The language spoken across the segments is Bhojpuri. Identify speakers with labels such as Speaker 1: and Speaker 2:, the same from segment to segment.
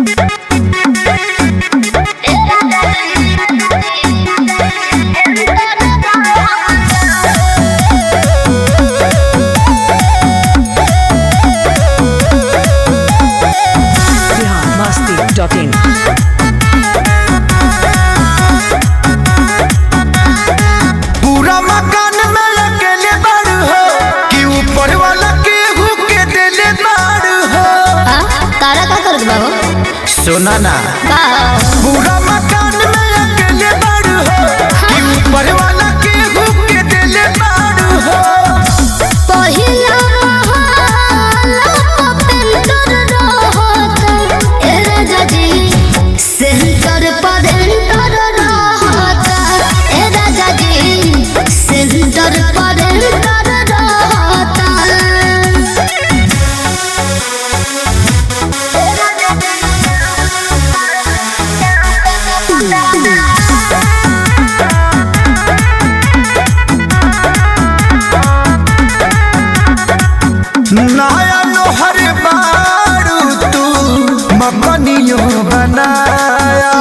Speaker 1: biharmasti.in
Speaker 2: पूरा मकान में अकेले बाड़ू हो कि ऊपर वाला केहू के देले बाड़ू हो
Speaker 3: आ, तारा का करत बा हो
Speaker 2: सुना ना
Speaker 3: का
Speaker 2: पूरा मकान में अकेले बाड़ू हो कि ऊपर वाला केहू के देले बाड़ू हो
Speaker 3: पहिला महला पेंटर रहत ए राजा जी सेंटर पर एंटर रहत ए राजा जी सेंटर पर एंटर रहत
Speaker 2: नया लोहर बाड़ू तू मकनियो बनाया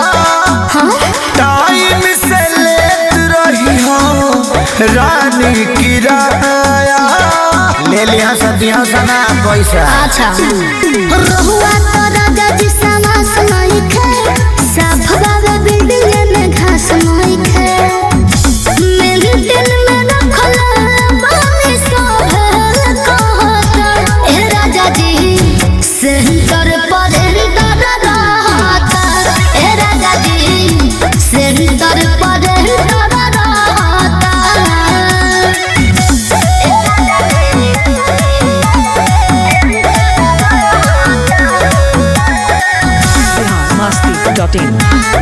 Speaker 2: टाइम से लेत रही हो रानी किराया ले लिया सदियों सना पैसा
Speaker 3: अच्छा रहुआ तो राजा जी समास नहीं खे साफ बाबा बिल्डिंग में घास नहीं खे मेरे दिल में रखल बानी सोहल कहत ए राजा जी सेंटर पर एंटर रहत ए राजा जी सेंटर पर एंटर रहत
Speaker 1: biharmasti.in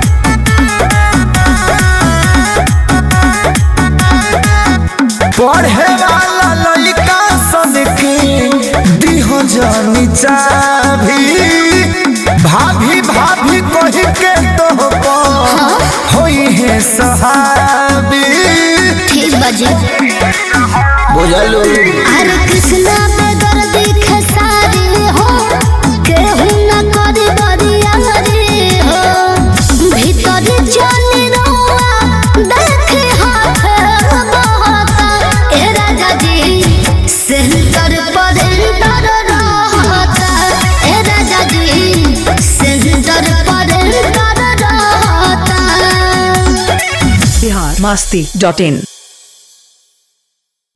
Speaker 2: पढ़े वाला लड़का सन के दिहो जानी चाभी भाभी भाभी कही के तो होई है सहाबी
Speaker 3: ठीक बाजी
Speaker 2: बुझलू
Speaker 3: हरे कृष्णा बेगर दिखे सारी हो केहू न करी बरिया रे हो भीतर जानी रहुआ देखे हाथ बहता ए राजा जी सेंटर पर एंटर रहता ए राजा जी सेंटर पर एंटर रहता
Speaker 1: biharmasti.in